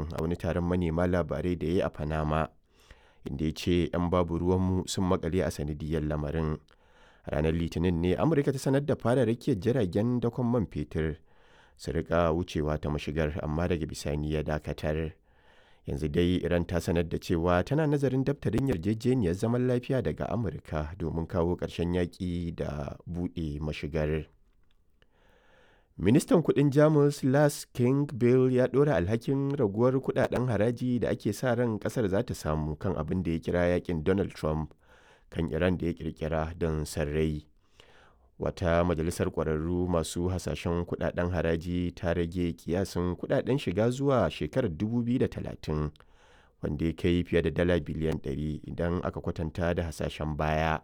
hakan a wani taron manema labarai da ya yi a Panama, inda ya ce 'yan babu ruwanmu sun makale a sanadiyyar lamarin. Ranar Litinin ne Amurka ta sanar da fara rakiyar jiragen dakon man fetur su rika wucewa ta mashigar amma daga bisani ya dakatar. Yanzu dai Iran ta sanar da cewa tana nazarin daftarin yarjejeniyar zaman lafiya daga Amurka domin kawo ƙarshen yaƙi da buɗe mashigar. Ministan kudin Jamus Lars Klingbeil ya ɗora alhakin raguwar kudaden haraji da ake sa ran kasar za ta samu kan abin da ya kira yakin Donald Trump kan Iran da ya kirkira don sarrai. Wata majalisar ƙwararru masu hasashen kudaden haraji ta rage kiyasin kudaden shiga zuwa shekarar 2030 wanda ya kai fiye da dala biliyan 100 idan aka kwatanta da hasashen baya.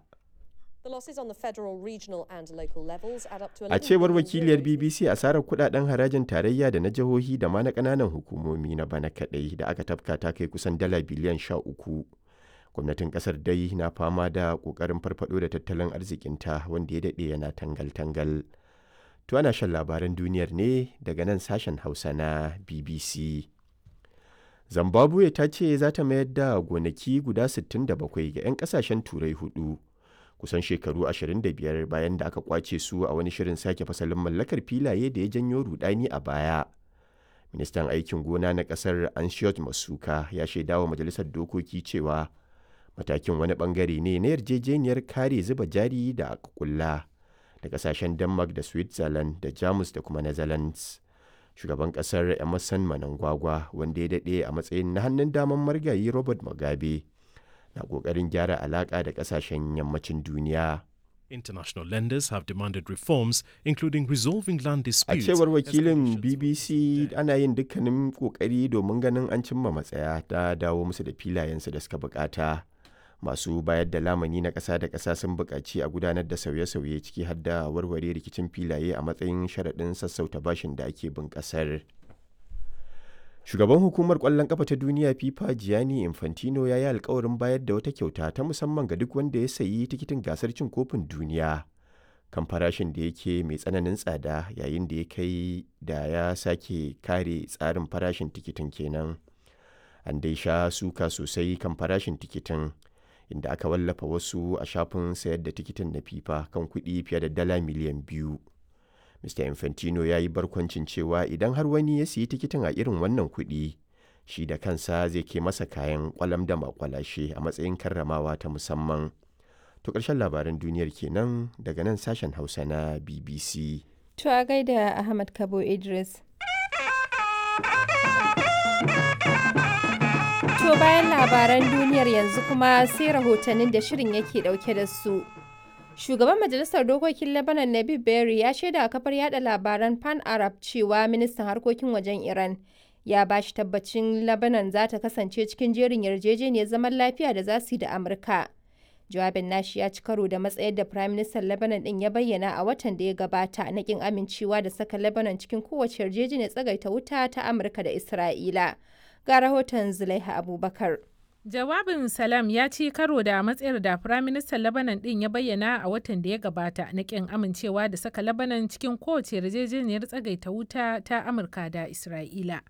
A cewar wakiliyar BBC asarar kudaden harajin tarayya da na jihohi da ma na kananan hukumomi na bana kadai da aka tafka ta kai kusan dala biliyan sha uku. Gwamnatin kasar dai na fama da kokarin farfado da tattalin arzikinta wanda ya daɗe yana tangal-tangal. To ana shan labaran duniyar ne daga nan sashen Hausa na BBC. Zimbabwe ta ce za ta mayar da gonaki guda 67 ga 'yan kasashen turai hudu. kusan shekaru 25 bayan da aka kwace su a wani shirin sake fasalin mallakar filaye da ya janyo rudani a baya. Ministan aikin gona na kasar Anshiyot Masuka ya shaidawa majalisar dokoki cewa matakin wani bangare ne na yarjejeniyar kare zuba jari da aka kulla da kasashen Denmark da Switzerland da Jamus da kuma Netherlands. Shugaban kasar Emerson Manangwagwa wanda ya daɗe a matsayin na hannun daman margayi Robert Mugabe. na ƙoƙarin gyara alaƙa da ƙasashen yammacin duniya. International lenders have demanded reforms, including resolving land disputes. A cewar wakilin BBC ana yin dukkanin ƙoƙari domin ganin an cimma matsaya ta dawo musu da filayensu da suka bukata. Masu bayar da lamani na ƙasa da ƙasa sun buƙaci a gudanar da sauye-sauye ciki har da warware rikicin filaye a matsayin sharaɗin sassauta bashin da ake bin ƙasar. Shugaban hukumar ƙwallon ƙafa ta duniya FIFA Gianni Infantino ya yi alkawarin bayar da wata kyauta ta musamman ga duk wanda ya sayi tikitin gasar cin kofin duniya kan farashin da yake mai tsananin tsada yayin da ya kai da ya sake kare tsarin farashin tikitin kenan. An dai sha suka sosai kan farashin tikitin inda aka wallafa wasu a shafin sayar da tikitin na FIFA kan kuɗi fiye da dala miliyan biyu. Mr. Infantino ya yi barkwancin cewa idan har wani ya siyi tikitin a irin wannan kuɗi, shi da kansa zai ke masa kayan kwalam da makwalashe a matsayin karramawa ta musamman. To ƙarshen labaran duniyar kenan daga nan sashen Hausa na BBC. To a gaida Ahmad Kabo Idris. To bayan labaran duniyar yanzu kuma sai rahotannin da shirin yake ɗauke da su. Shugaban Majalisar Dokokin Lebanon Nabib Berry ya shaida a kafar yada labaran Pan Arab cewa ministan harkokin wajen Iran ya ba shi tabbacin Lebanon za ta kasance cikin jerin yarjejeniyar zaman lafiya da za su yi da Amurka. Jawabin nashi ya ci karo da matsayar da Prime Minister Lebanon din ya bayyana a watan da ya gabata na kin amincewa da saka Lebanon cikin kowace yarjejeniyar tsagaita wuta ta Amurka da Isra'ila. Ga rahoton Zulaiha Abubakar. Jawabin Salam ya ci karo da matsayar da Firaministan Lebanon ɗin ya bayyana a watan da ya gabata na ƙin amincewa da saka Lebanon cikin kowace yarjejeniyar tsagaita wuta ta Amurka da Isra'ila.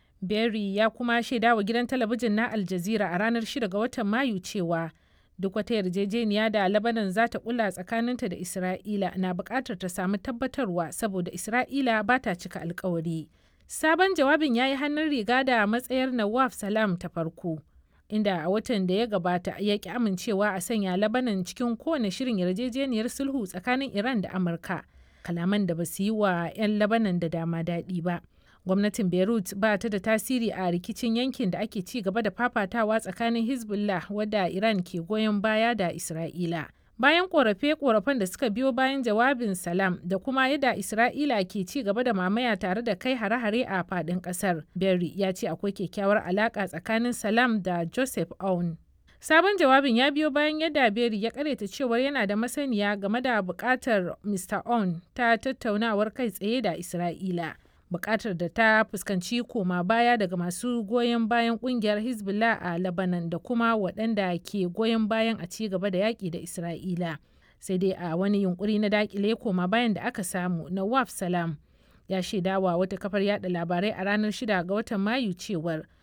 Berry ya kuma shaida wa gidan talabijin na Al Jazeera a ranar 6 ga watan Mayu cewa duk wata yarjejeniya da Lebanon za ta kula tsakaninta da Isra'ila na buƙatar ta samu tabbatarwa saboda Isra'ila ba ta cika alkawari. Sabon jawabin ya yi hannun riga da matsayar Nawaf Salam ta farko. inda a watan da ya gabata ya ki amincewa a sanya labanan cikin kowane shirin yarjejeniyar sulhu tsakanin iran da amurka kalaman da ba su yi wa 'yan labanan da dama daɗi ba gwamnatin beirut ba ta da tasiri a rikicin yankin da ake ci gaba da fafatawa tsakanin hezbollah wadda iran ke goyon baya da isra'ila bayan korafe-korafen da suka biyo bayan jawabin salam da kuma yadda isra'ila ke ci gaba da mamaya tare da kai hare-hare a fadin kasar berry ya ce akwai kyakkyawar alaka tsakanin salam da joseph aoun sabon jawabin ya biyo bayan yadda berry ya karyata cewar yana da masaniya game da bukatar mr aoun ta tattaunawar kai tsaye da isra'ila bukatar da ta fuskanci koma baya daga masu goyon bayan kungiyar hezbollah a lebanon da kuma waɗanda ke goyon bayan a ci gaba da yaƙi da isra'ila sai dai a wani yunkuri na dakile koma bayan da aka samu na waf salam ya shaidawa wata kafar yada labarai a ranar 6 ga watan mayu cewar